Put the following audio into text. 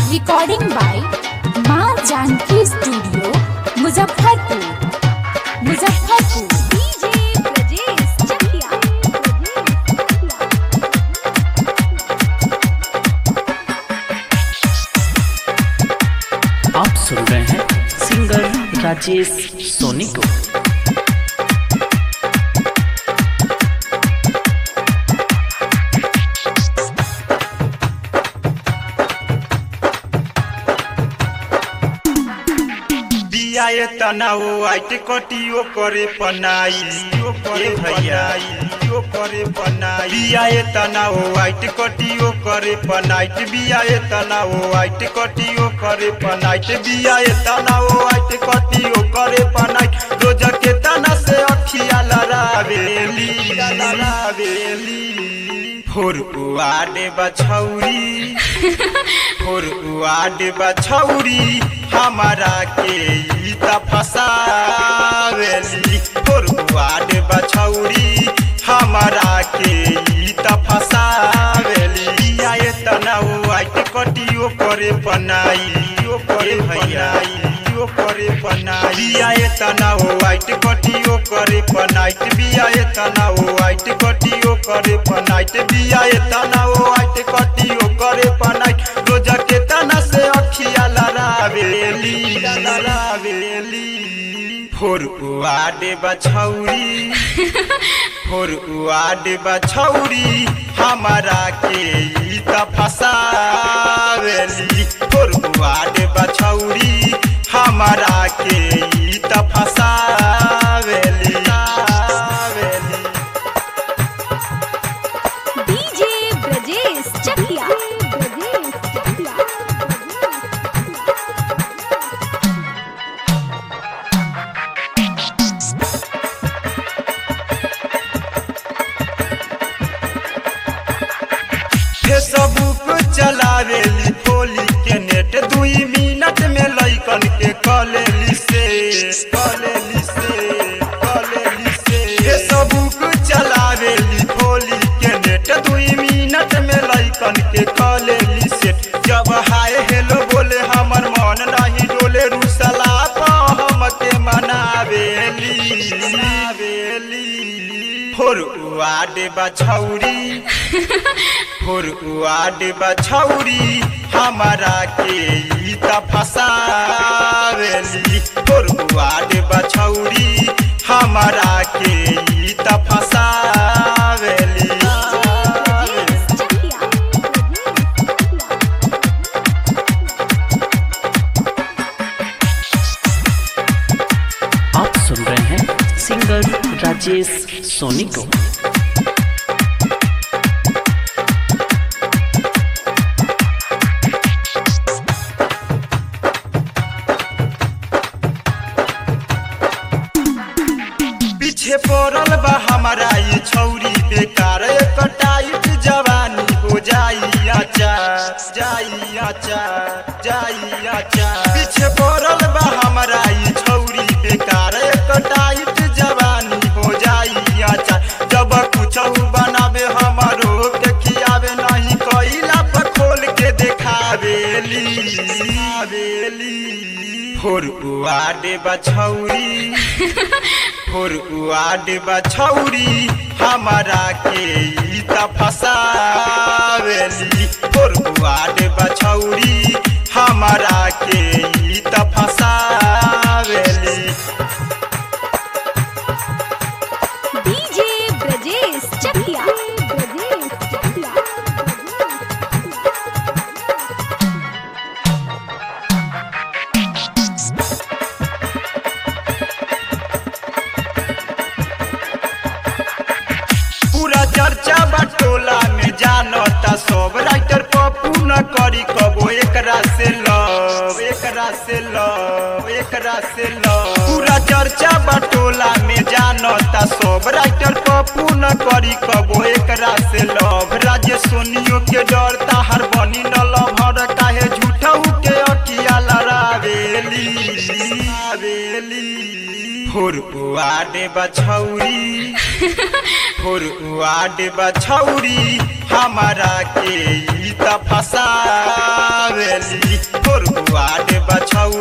Recording by माँ Janaki studio Muzaffarpur Muzaffarpur DJ Brajesh Chakia आप सुन रहे हैं सिंगर राजेश सोनी को बिया ये तनाओ आइट कटियो करे पनाई ओ करे भैया ओ करे पनाई बिया ये तनाओ आइट कटियो करे पनाइट बिया ये तनाओ आइट कटियो करे पनाइट बिया ये तनाओ आइट कटियो करे पनाइट रोज के तना से अखिया लरावेली लरावेली फोर उआडे बछौरी फोर उआडे बछौरी हमारा के ई त फसावेली फोर उआडे बछौरी हमारा के ई त फसावेली आए तनाउ आइट कटियो करे पनाई ओ करे भैया ओ करे पनाई आए तनाउ आइट कटियो करे पनाइट बियाए तनाउ आइट कटियो करे पनाइट बियाए तनाउ आइट कटियो करे पनाइट रोज के तना से अखिया लरावेली लरावेली फोर उआडे बछौरी फोर उआडे बछौरी हमारा के ई त फसावेली फोर उआडे बछौरी हमारा के ई त फसावेली फसावेली। डीजे ब्रजेश चकिया ब्रजेश चकिया फेसबुक चलावेली खोली के नेट दुई मिनट में लइकन के कलेली से कलेली से कलेली से फेसबुक चलावेली खोली के नेट दुई मिनट में लइकन के कलेली से जब हाय हेलो बोले हमर मन नहीं डोले रुसला पा हम के मनावेली मनावेली फोर उआडे बछौरी फुर उआड बछौरी हमारा के ई त फसावेली फुर उआड बछौरी हमारा के ई त फसावेली ब्रजेश चकिया आप सुन रहे हैं सिंगर राजेश सोनी को पीछे पड़ल बा हमारा ये छौरी बेकार एक टाइट जवानी हो जाई आचा जाई आचा जाई आचा पीछे पड़ल बा हमारा ये छौरी बेकार एक टाइट जवानी हो जाई आचा जब कुछ बनावे हमारो के खियावे नहीं कइला पर खोल के देखावेली आवेली फोर उआडे बछौरी फोर उआड बछौरी हमारा के ई त फसावेली फोर उआड बछौरी हमारा के ई त फसावेली डीजे ब्रजेश चकिया ब्रजेश चकिया पूरा चर्चा बटोला में जानता सब राइटर पप्पू न करी कबो एकरा से लव एकरा से लव एकरा से लव पूरा चर्चा बटोला में जानता सब राइटर पप्पू न करी कबो एकरा से लव राज्य सोनियो के डरता हर बनी न लभर काहे झूठा के अकिया लड़ावेली आवेली फुर उआडे बछौरी फुर उआडे बछौरी हमारा के ई त फसावे फसावेली फोर बुआड बछौरी